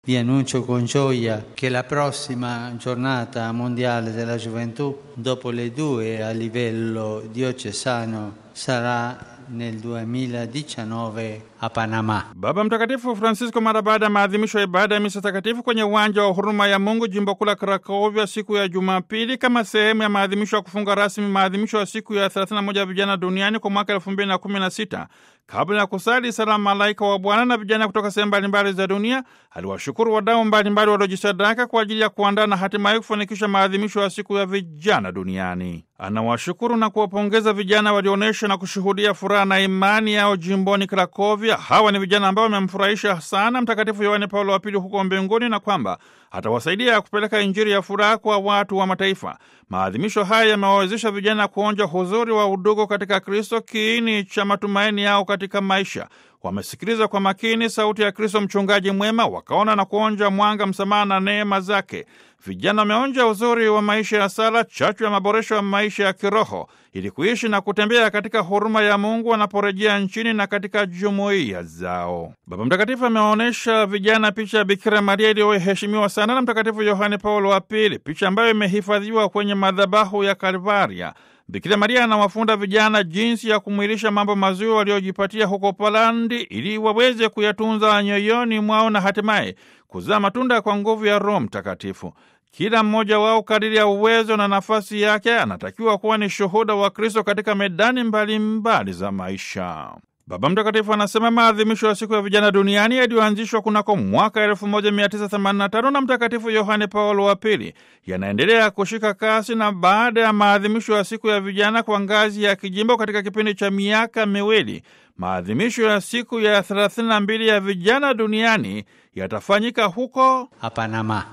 Vi annuncio con gioia che la prossima giornata mondiale della gioventù, dopo le due a livello diocesano, sarà nel 2019 a Panama. Baba Mtakatifu Francisco mara baada ya maadhimisho ya ibada ya misa takatifu kwenye uwanja wa huruma ya Mungu jimbo kuu la Krakovia siku ya Jumapili kama sehemu ya maadhimisho ya kufunga rasmi maadhimisho ya siku ya 31 ya vijana duniani kwa mwaka 2016 kabla ya kusali sala malaika wa Bwana na vijana kutoka sehemu mbalimbali za dunia, aliwashukuru wadau mbalimbali waliojisadaka kwa ajili ya kuandaa na hatimaye kufanikisha maadhimisho ya siku ya vijana duniani. Anawashukuru na kuwapongeza vijana walioonyesha na kushuhudia furaha na imani yao jimboni Krakovia. Hawa ni vijana ambao wamemfurahisha sana Mtakatifu Yohane Paulo wa Pili huko mbinguni, na kwamba atawasaidia kupeleka Injili ya furaha kwa watu wa mataifa. Maadhimisho haya yamewawezesha vijana kuonja huzuri wa udugu katika Kristo, kiini cha matumaini yao katika maisha. Wamesikiliza kwa makini sauti ya Kristo mchungaji mwema, wakaona na kuonja mwanga, msamaha na neema zake. Vijana wameonja uzuri wa maisha ya sala, chachu ya maboresho ya maisha ya kiroho, ili kuishi na kutembea katika huruma ya Mungu wanaporejea nchini na katika jumuiya zao. Baba Mtakatifu ameonyesha vijana picha ya Bikira Maria iliyoheshimiwa sana na Mtakatifu Yohane Paulo wa Pili, picha ambayo imehifadhiwa kwenye madhabahu ya Kalvaria. Bikira Maria anawafunda vijana jinsi ya kumwilisha mambo mazuri waliojipatia huko Polandi ili waweze kuyatunza nyoyoni mwao na hatimaye kuzaa matunda kwa nguvu ya Roho Mtakatifu. Kila mmoja wao kadiri ya uwezo na nafasi yake anatakiwa kuwa ni shuhuda wa Kristo katika medani mbalimbali mbali za maisha. Baba Mtakatifu anasema maadhimisho ya siku ya vijana duniani yaliyoanzishwa kunako mwaka 1985 na Mtakatifu Yohane Paulo wa Pili yanaendelea kushika kasi, na baada ya maadhimisho ya siku ya vijana kwa ngazi ya kijimbo katika kipindi cha miaka miwili, maadhimisho ya siku ya 32 ya vijana duniani yatafanyika huko a Panama.